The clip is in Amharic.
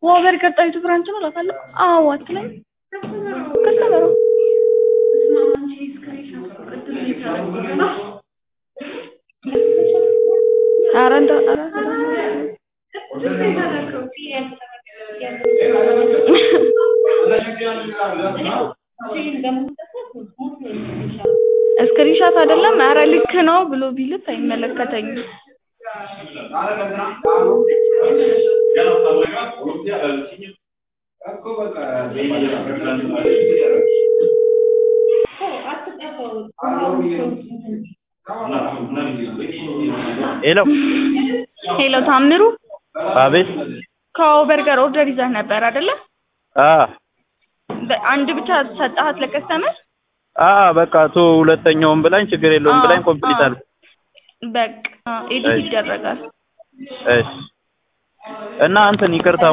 ወበር ቀጣይቱ ብራንች ነው እላታለሁ። አዎ አትለኝ ከስተመሩ ኧረ እንደው ኧረ እስክሪንሻት አይደለም ኧረ ልክ ነው ብሎ ቢልት አይመለከተኝም። ሄሎ ሄሎ ታምሩ አቤት ከኦቨር ጋር ኦርደር ይዘህ ነበር አይደለ? አ በ- አንድ ብቻ ሰጠሃት ለከስተመር? አ በቃ ቶ ሁለተኛውን ብላኝ ችግር የለውም ብላኝ አዎ፣ ኮምፕሊት አዎ። አልኩ። በቃ ኤዲት እሺ። ይደረጋል። እሺ እና እንትን ይቅርታ